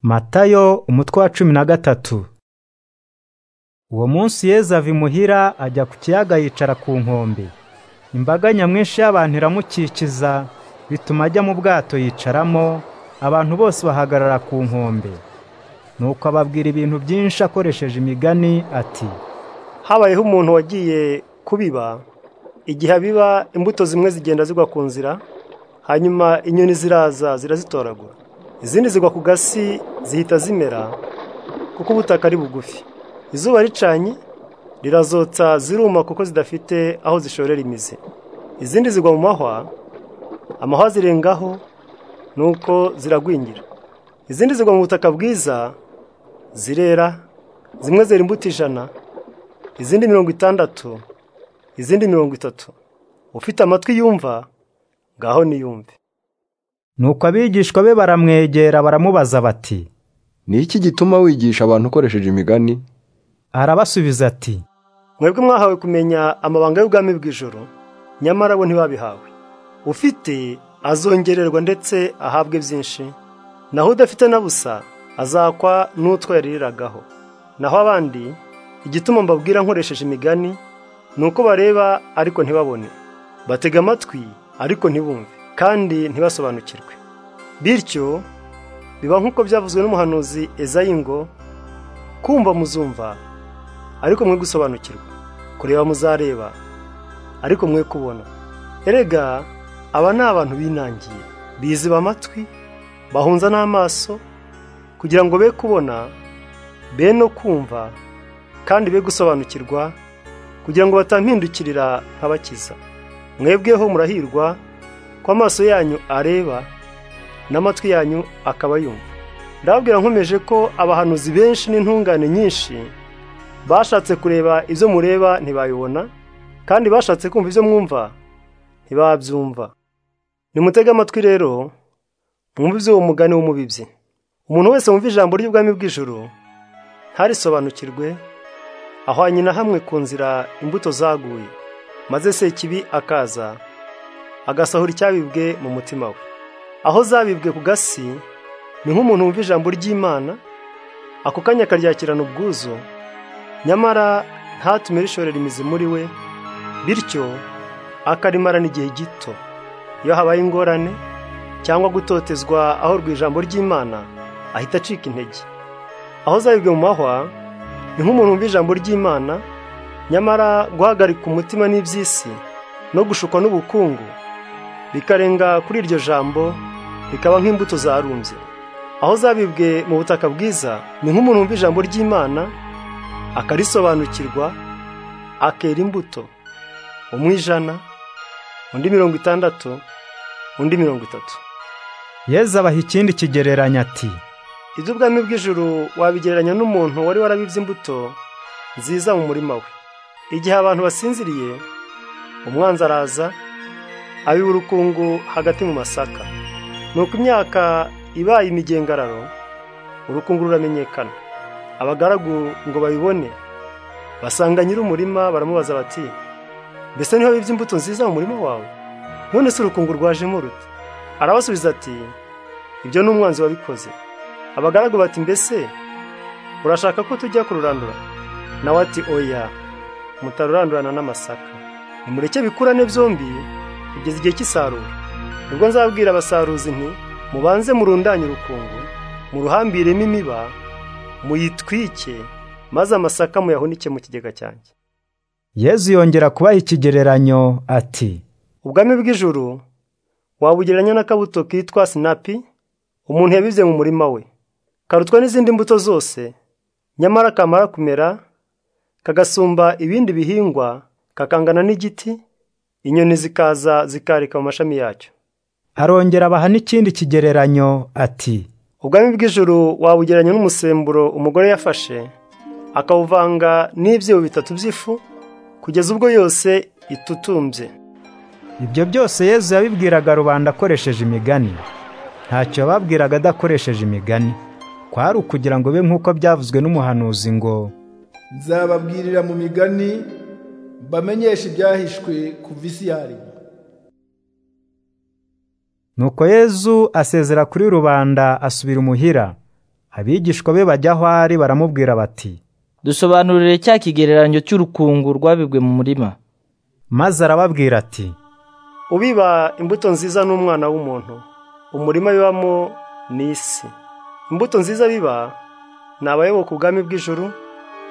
Matayo umutwe wa cumi na gatatu. Uwo munsi Yesu ava imuhira ajya ku kiyaga yicara ku nkombe. Imbaga nyamwinshi y'abantu iramukikiza, bituma ajya mu bwato yicaramo, abantu bose bahagarara ku nkombe. Nuko ababwira ibintu byinshi akoresheje imigani ati, Habayeho umuntu wagiye kubiba, igihe abiba imbuto zimwe zigenda zigwa ku nzira, hanyuma inyoni ziraza zirazitoragura. Izindi zigwa ku gasi zihita zimera, kuko ubutaka ari bugufi. Izuba ricanye, rirazotsa ziruma kuko zidafite aho zishorera imizi. Izindi zigwa mu mahwa, amahwa zirengaho, nuko ziragwingira. Izindi zigwa mu butaka bwiza, zirera, zimwe zera imbuto ijana, izindi mirongo itandatu, izindi mirongo itatu. Ufite amatwi yumva, ngaho niyumve. Nuko abigishwa be baramwegera baramubaza bati, Ni iki gituma wigisha abantu ukoresheje imigani? arabasubiza ati, Mwebwe mwahawe kumenya amabanga y'ubwami bw'ijoro, nyamara bo ntibabihawe. Ufite azongererwa ndetse ahabwe byinshi, naho udafite na busa azakwa n'utwo yariragaho. Naho abandi, igituma mbabwira nkoresheje imigani, ni uko bareba ariko ntibabone, batega amatwi ariko ntibumve, kandi ntibasobanukirwe. Bityo, biba nk'uko byavuzwe n'umuhanuzi Ezayi ngo, kumva muzumva, ariko mwe gusobanukirwa, kureba muzareba, ariko mwe kubona. Erega, aba ni abantu binangiye, biziba amatwi, bahunza n'amaso, kugira ngo be kubona, be no kumva, kandi be gusobanukirwa, kugira ngo batampindukirira nkabakiza. Mwebweho murahirwa, ko amaso yanyu areba, n'amatwi yanyu akaba yumva. Ndababwira nkomeje ko abahanuzi benshi n'intungane nyinshi, bashatse kureba ibyo mureba ntibayibona kandi bashatse kumva ibyo mwumva ntibabyumva nimutege amatwi rero mwumve iby'uwo mugani w'umubibyi umuntu wese wumva ijambo ry'ubwami bw'ijoro ntarisobanukirwe ahwanye na hamwe ku nzira imbuto zaguye maze se kibi akaza agasahura icyabibwe mu mutima we aho zabibwe ku gasi ni nk'umuntu wumva ijambo ry'imana ako kanya akaryakirana ubwuzu nyamara ntatume rishorera imizi muri we bityo akarimarana igihe gito iyo habaye ingorane cyangwa gutotezwa aho ijambo ry'imana ahita acika intege aho zabibwe mu mahwa ni nk'umuntu wumva ijambo ry'imana nyamara guhagarika umutima n'iby'isi no gushukwa n'ubukungu bikarenga kuri iryo jambo bikaba nk'imbuto zarumbye aho zabibwe mu butaka bwiza ni nk'umuntu wumva ijambo ry'imana akarisobanukirwa akera imbuto umwe ijana undi mirongo itandatu undi mirongo itatu Yesu abaha ikindi kigereranyo ati, iby'ubwami bw'ijuru wabigereranya n'umuntu wari warabibye imbuto nziza mu murima we igihe abantu basinziriye umwanzi araza abiba urukungu hagati mu masaka nuko imyaka ibaye imigengararo urukungu ruramenyekana abagaragu ngo babibone basanga nyir'umurima baramubaza bati mbese niho bibye imbuto nziza mu murima wawe none se urukungu rwajemo rute arabasubiza ati ibyo ni umwanzi wabikoze abagaragu bati mbese urashaka ko tujya kururandura nawe ati oya mutarurandurana n'amasaka nimureke bikurane byombi kugeza igihe cy'isarura nibwo nzabwira abasaruzi nti mubanze murundanye urukungu muruhambiremo imiba muyitwike maze amasaka muyahunike mu kigega cyanjye Yesu yongera kubaha ikigereranyo ati, ubwami bw'ijuru wabugereranya n'akabuto kitwa sinapi umuntu yabibye mu murima we karutwa n'izindi mbuto zose nyamara kamara kumera kagasumba ibindi bihingwa kakangana n'igiti inyoni zikaza zikarika mu mashami yacyo arongera abaha n'ikindi kigereranyo ati, ubwami bw'ijuru wabugereranya n'umusemburo umugore yafashe akawuvanga n'ibyibo bitatu by'ifu kugeza ubwo yose itutumbye Ibyo byose Yesu yabibwiraga rubanda akoresheje imigani. Ntacyo yababwiraga adakoresheje imigani. Kwari ukugira ngo be nk'uko byavuzwe n'umuhanuzi ngo, nzababwirira mu migani mbamenyeshe ibyahishwe kuva isi yaremwa Nuko Yesu asezera kuri rubanda asubira imuhira. abigishwa be bajya aho ari baramubwira bati dusobanurire cya kigereranyo cy'urukungu rwabibwe mu murima maze arababwira ati ubiba imbuto nziza n'umwana w'umuntu umurima bibamo ni isi imbuto nziza biba ni abayoboka ubwami bw'ijuru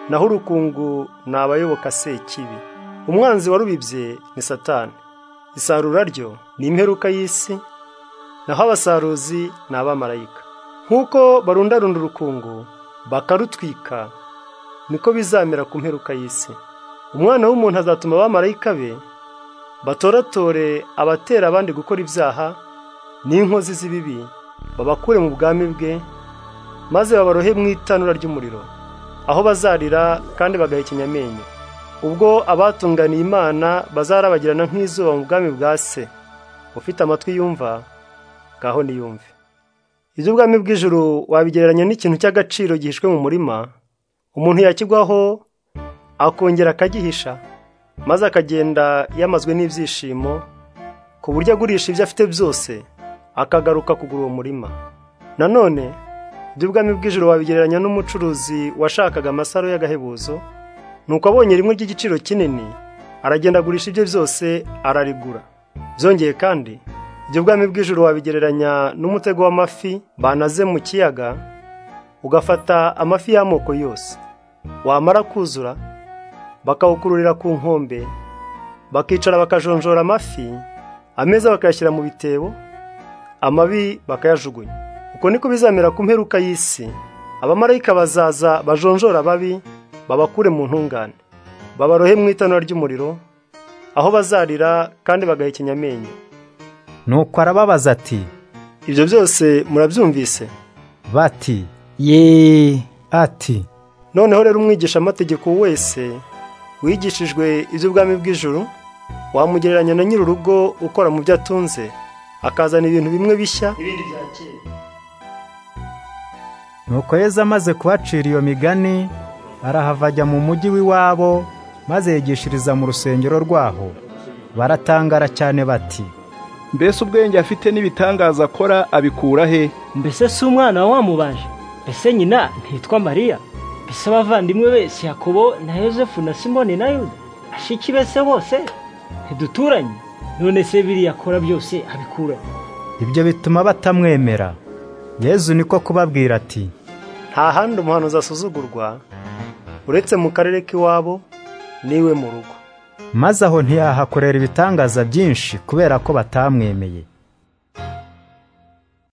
naho urukungu ni abayoboka sekibi umwanzi warubibye ni satani isarura ryo ni imperuka y'isi naho abasaruzi ni abamarayika nk'uko barundarunda urukungu bakarutwika niko bizamera ku mperuka y'isi umwana w'umuntu azatuma abamarayika be batoratore abatera abandi gukora ibyaha n'inkozi z'ibibi babakure mu bwami bwe maze babarohe mu itanura ry'umuriro aho bazarira kandi bagahekenya amenyo ubwo abatunganiye imana bazarabagirana nk'izuba mu bwami bwa se ufite amatwi yumva ngaho niyumve iby'ubwami bw'ijuru wabigereranya n'ikintu cy'agaciro gihishwe mu murima umuntu yakigwaho akongera akagihisha maze akagenda yamazwe n'ibyishimo ku buryo agurisha ibyo afite byose akagaruka kugura uwo murima nanone iby'ubwami bw'ijuru wabigereranya n'umucuruzi washakaga amasaro y'agahebuzo nuko abonye rimwe ry'igiciro kinini aragenda agurisha ibye byose ararigura byongeye kandi ibyo bwami bw'ijuru wabigereranya n'umutego w'amafi banaze mu kiyaga ugafata amafi y'amoko yose wamara kuzura bakawukururira ku nkombe bakicara bakajonjora amafi ameza bakayashyira mu bitebo amabi bakayajugunya uko niko bizamera ku mperuka y'isi abamarayika bazaza bajonjora ababi babakure mu ntungane babarohe mu itanura ry'umuriro aho bazarira kandi bagahekenya amenyo nuko arababaza ati ibyo byose murabyumvise bati yeee ati noneho rero umwigishamategeko wese wigishijwe iby'ubwami bw'ijuru wamugereranya na nyir'urugo ukora mu byo atunze akazana ibintu bimwe bishya nuko yezu amaze kubacira iyo migani arahava ajya mu mujyi w'iwabo maze yigishiriza mu rusengero rwaho baratangara cyane bati mbese ubwenge afite n'ibitangaza akora abikura he mbese si umwana wa wamubaje mbese nyina ntitwa mariya mbese abavandimwe be si yakobo na yosefu na simoni na yuda ashiki bese bose ntiduturanye none se biriya akora byose abikuranye ibyo bituma batamwemera yezu niko kubabwira ati nta handi umuhanuzi asuzugurwa uretse mu karere k'iwabo n'iwe mu rugo maze aho ntiyahakorera ibitangaza byinshi kubera ko batamwemeye